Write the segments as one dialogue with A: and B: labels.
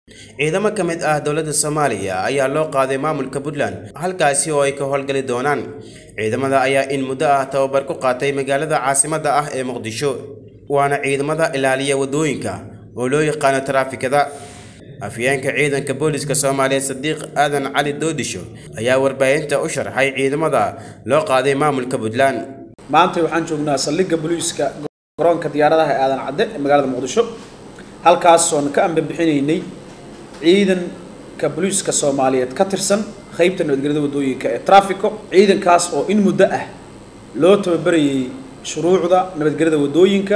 A: ciidamo ka mid ah dowladda soomaaliya ayaa loo qaaday maamulka puntland halkaasi oo ay ka howlgali doonaan ciidamada ayaa in muddo ah tababar ku qaatay magaalada caasimadda ah ee muqdisho waana ciidamada ilaaliya waddooyinka oo loo yaqaano taraafikada afyeenka ciidanka booliska soomaaliya sadiiq aadan cali doodisho ayaa warbaahinta u sharxay ciidamada loo qaaday maamulka puntland
B: maanta waxaan joognaa saldhigga booliiska garoonka diyaaradaha ee aadan cadde ee magaalada muqdisho halkaasoon ka ambabixinaynay ciidanka booliiska soomaaliyeed ka tirsan qeybta nabadgelyada waddooyinka ee trafico ciidankaas oo in muddo ah loo tababarayay shuruucda nabadgelyada waddooyinka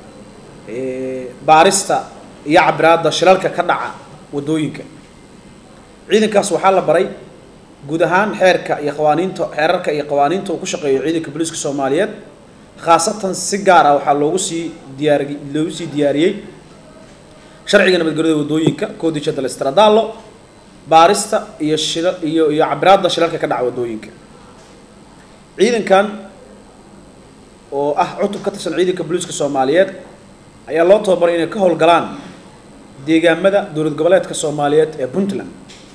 B: baarista iyo cabiraadda shilalka ka dhaca waddooyinka ciidankaas waxaa la baray guud ahaan xeerka iyo qawaaniinta xeerarka iyo qawaaniinta uu ku shaqeeyo ciidanka booliiska soomaaliyeed khaasatan si gaar ah waxaa loogu sii diyaar loogu sii diyaariyey sharciga nabadgelyada waddooyinka codice del stradallo baarista iyo shila iyo iyo cabiraadda shilalka ka dhaca waddooyinka ciidankan oo ah cutub ka tirsan ciidanka booliiska soomaaliyeed ayaa loo tababaray inay ka howlgalaan deegaamada dowlad goboleedka soomaaliyeed ee puntland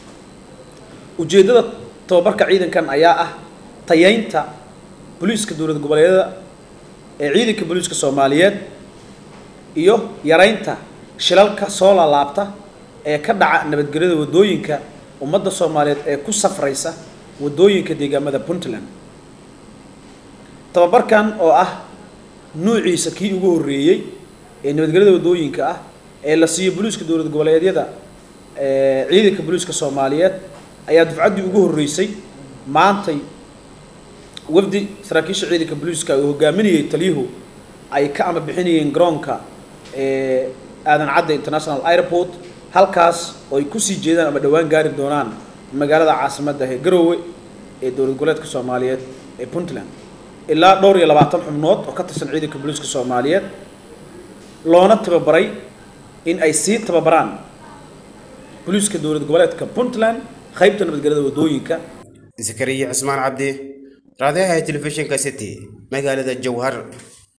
B: ujeeddada tababarka ciidankan ayaa ah tayeynta booliiska dowlad goboleedyada ee ciidanka booliiska soomaaliyeed iyo yareynta shilalka soo laalaabta ee ka dhaca nabadgelyada waddooyinka ummadda soomaaliyeed ee ku safraysa waddooyinka deegaamada puntland tababarkan oo ah nuuciisa kii ugu horreeyey ee nabadgelyada waddooyinka ah ee la siiyo booliiska dowlad goboleedyada ciidanka booliiska soomaaliyeed ayaa dufcaddii ugu horreysay maantay wafdi saraakiisha ciidanka booliiska uu hogaaminayay taliyuhu ay ka ama bixinayeen garoonka aadan cadde international airport halkaas oo ay kusii jeedaan ama dhowaan gaari doonaan magaalada caasimadda ee garoowe ee dowlad goboleedka soomaaliyeed ee puntland ilaa dhowr iyo labaatan xubnood oo ka tirsan ciidanka booliiska soomaaliyeed loona tababaray in ay sii tababaraan booliiska dowlad goboleedka puntland qaybta nabadgelyada waddooyinka
A: zakariya cusmaan cabdi raadiyaha telefishinka city magaalada jowhar